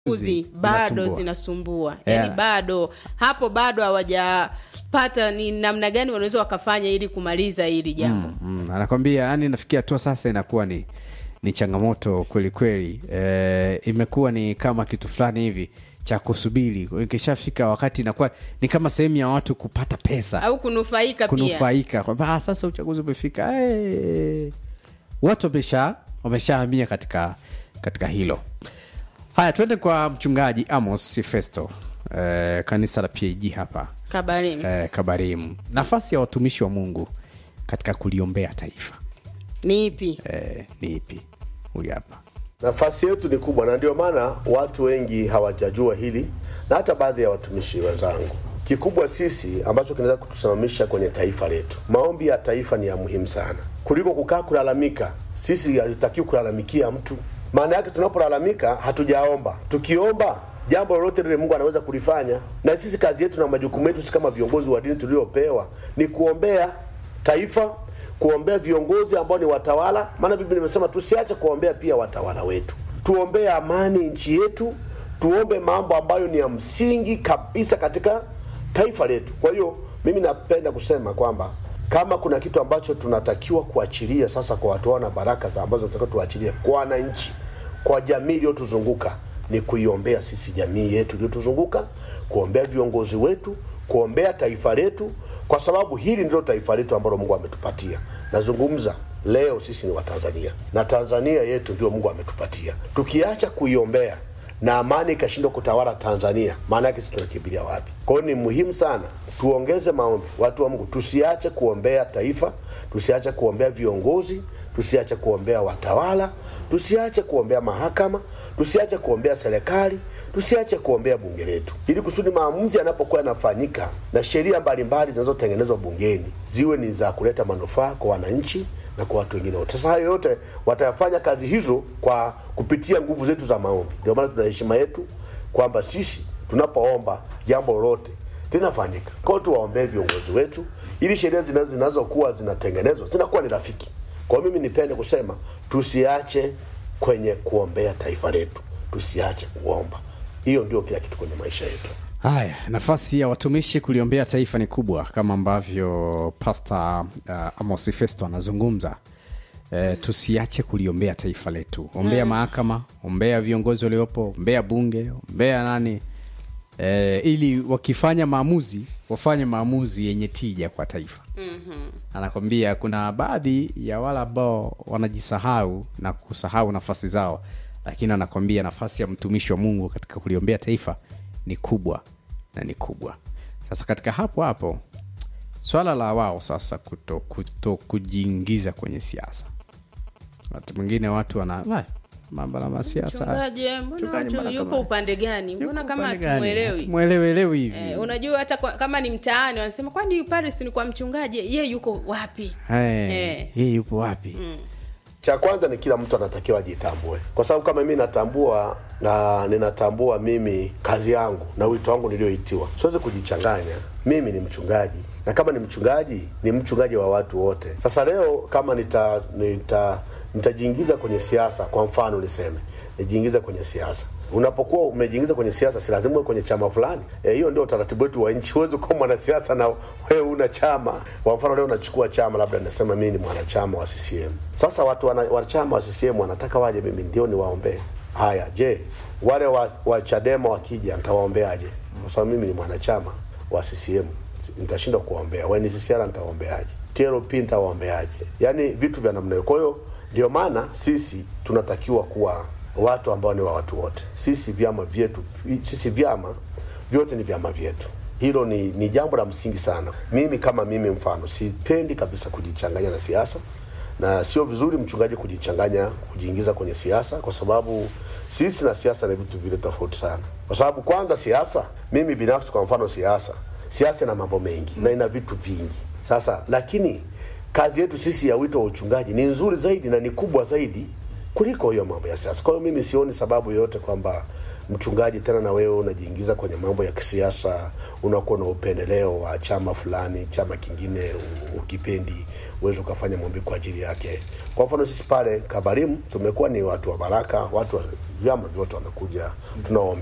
uzi bado Zinasumbua. zinasumbua Yeah. yani bado hapo bado hawajapata ni namna gani wanaweza wakafanya ili kumaliza hili jambo mm, anakwambia yani nafikia hatua sasa inakuwa ni ni changamoto kweli kweli e, imekuwa ni kama kitu fulani hivi cha kusubiri ikishafika wakati inakuwa ni kama sehemu ya watu kupata pesa au kunufaika pia kunufaika kwamba "Ah, sasa uchaguzi umefika hey. watu wamesha wameshahamia katika katika hilo haya tuende kwa mchungaji amos festo eh, kanisa la pag hapa kabarini eh, kabarimu nafasi ya watumishi wa mungu katika kuliombea taifa ni ipi eh, ni ipi huyu hapa nafasi yetu ni kubwa na ndio maana watu wengi hawajajua hili na hata baadhi ya watumishi wenzangu kikubwa sisi ambacho kinaweza kutusimamisha kwenye taifa letu maombi ya taifa ni ya muhimu sana kuliko kukaa kulalamika sisi hatutakiwi kulalamikia mtu maana yake tunapolalamika hatujaomba tukiomba jambo lolote lile mungu anaweza kulifanya na sisi kazi yetu na majukumu yetu si kama viongozi wa dini tuliopewa ni kuombea taifa kuombea viongozi ambao ni watawala maana biblia imesema tusiache kuombea pia watawala wetu tuombee amani nchi yetu tuombe mambo ambayo ni ya msingi kabisa katika taifa letu kwa hiyo mimi napenda kusema kwamba kama kuna kitu ambacho tunatakiwa kuachilia sasa kwa watu na baraka za ambazo tunatakiwa tuachilie kwa wananchi kwa jamii iliyotuzunguka ni kuiombea sisi jamii yetu iliyotuzunguka kuombea viongozi wetu kuombea taifa letu kwa sababu hili ndilo taifa letu ambalo mungu ametupatia nazungumza leo sisi ni watanzania na tanzania yetu ndio mungu ametupatia tukiacha kuiombea na amani ikashindwa kutawala tanzania maana yake sisi tunakimbilia wapi kwa hiyo ni muhimu sana tuongeze maombi watu wa mungu tusiache kuombea taifa tusiache kuombea viongozi tusiache kuombea watawala tusiache kuombea mahakama tusiache kuombea serikali tusiache kuombea bunge letu ili kusudi maamuzi yanapokuwa yanafanyika na sheria mbalimbali zinazotengenezwa bungeni ziwe ni za kuleta manufaa kwa wananchi na kwa watu wengine wote. Sasa hayo yote watayafanya kazi hizo kwa kupitia nguvu zetu za maombi. Ndio maana tuna heshima yetu kwamba sisi tunapoomba jambo lolote linafanyika. Kwa hiyo tuwaombee viongozi wetu ili sheria zina- zinazokuwa zinatengenezwa zinakuwa ni rafiki. Kwa hiyo mimi nipende kusema tusiache kwenye kuombea taifa letu, tusiache kuomba. Hiyo ndio kila kitu kwenye maisha yetu. haya nafasi ya watumishi kuliombea taifa ni kubwa kama ambavyo pasta uh, amos festo anazungumza Eh, tusiache kuliombea taifa letu ombea mahakama ombea viongozi waliopo ombea bunge ombea nani eh, ili wakifanya maamuzi wafanye maamuzi yenye tija kwa taifa mm-hmm. anakwambia kuna baadhi ya wale ambao wanajisahau na kusahau nafasi zao lakini anakwambia nafasi ya mtumishi wa mungu katika kuliombea taifa ni kubwa na ni kubwa sasa katika hapo hapo swala la wao sasa kuto, kuto kujiingiza kwenye siasa wakati mwingine watu wana "Wai, mambo na masiasa mchungaji mbona Mchungaji, watu mbona yupo kama- upande gani mbona Yuko kama upande gani? hatumwelewi Hatumwelewelewi hivi Eh, unajua hata kwa, kama ni mtaani wanasema kwani paris ni kwa mchungaji ye yuko wapi Eh, Eh. yeye yupo wapi cha kwanza ni kila mtu anatakiwa ajitambue kwa sababu kama mimi natambua na ninatambua mimi kazi yangu na wito wangu nilioitiwa siwezi kujichanganya mimi ni mchungaji na kama ni mchungaji ni mchungaji wa watu wote sasa leo kama nita nita nitajiingiza kwenye siasa kwa mfano niseme nijiingiza kwenye siasa unapokuwa umejiingiza kwenye siasa si lazima uwe kwenye chama fulani Eh, hiyo ndio utaratibu wetu wa nchi huwezi kuwa mwanasiasa na wewe una chama kwa mfano leo unachukua chama labda nasema mimi ni mwanachama wa ccm sasa watu wana, wanachama wa ccm wanataka waje mimi ndio niwaombee haya je wale wa, wa chadema wakija nitawaombeaje kwa sababu mimi ni mwanachama wa ccm nitashindwa kuwaombea wnccr nitawaombeaje tlp nitawaombeaje yaani vitu vya namna hiyo kwa hiyo ndio maana sisi tunatakiwa kuwa watu ambao ni wa watu wote sisi vyama vyetu sisi vyama vyote ni vyama vyetu hilo ni, ni jambo la msingi sana mimi kama mimi mfano sipendi kabisa kujichanganya na siasa na sio vizuri mchungaji kujichanganya kujiingiza kwenye siasa kwa sababu sisi na siasa ni vitu vile tofauti sana kwa sababu kwanza siasa mimi binafsi kwa mfano siasa siasa ina mambo mengi na ina vitu vingi sasa lakini kazi yetu sisi ya wito wa uchungaji ni nzuri zaidi na ni kubwa zaidi kuliko hiyo mambo ya siasa. Kwa hiyo mimi sioni sababu yoyote kwamba mchungaji tena na wewe unajiingiza kwenye mambo ya kisiasa, unakuwa na upendeleo wa chama fulani, chama kingine u- ukipendi, uweze ukafanya maombi kwa ajili yake. Kwa mfano sisi pale Kabarimu tumekuwa ni watu wa baraka, watu wa vyama vyote wamekuja tunawaombea